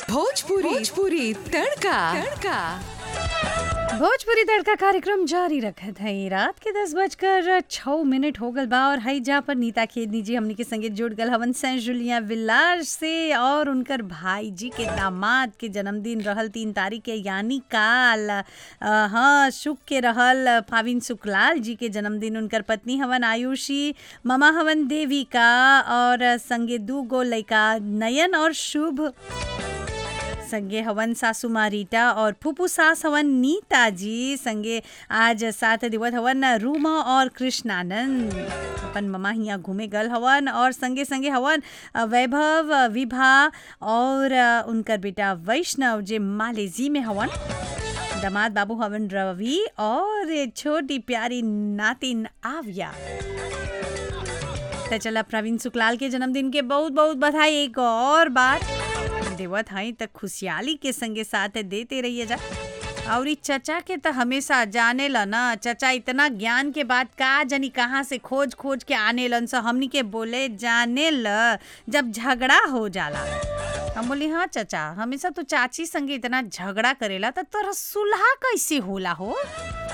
भोजपुरी भोजपुरी तड़का तड़का भोजपुरी तड़का कार्यक्रम जारी रखत है रात के दस बजकर छः मिनट हो गल बा और हई जा पर नीता खेदनी जी हमनी के संगे जुड़ गल हवन सेंट जुलिया विलार से और उनकर भाई जी के दामाद के जन्मदिन रहल तीन तारीख के यानी काल अ, हाँ शुक के रहल फाविन सुखलाल जी के जन्मदिन उनकर पत्नी हवन आयुषी ममा हवन देविका और संगे दू गो लइका नयन और शुभ संगे हवन सासू माँ रीटा और फूफू सास हवन नीता जी संगे आज साथ दिवत हवन रूमा और कृष्णानंद अपन ममा हिया घूमे गल हवन और संगे संगे हवन अ, वैभव अ, विभा और अ, उनकर बेटा वैष्णव जे मालेजी में हवन दामाद बाबू हवन रवि और ये छोटी प्यारी नातिन आविया तो चला प्रवीण सुखलाल के जन्मदिन के बहुत बहुत बधाई एक और बार देवत हई त खुशहाली के संगे साथ देते रहिए जा और ई चचा के तो हमेशा जाने ल ना चचा इतना ज्ञान के बात का जानी कहाँ से खोज खोज के आने लन से हमनी के बोले जाने ल जब झगड़ा हो जाला हम बोली हाँ चचा हमेशा तो चाची संगे इतना झगड़ा करेला तो तोरा सुलह कैसे होला हो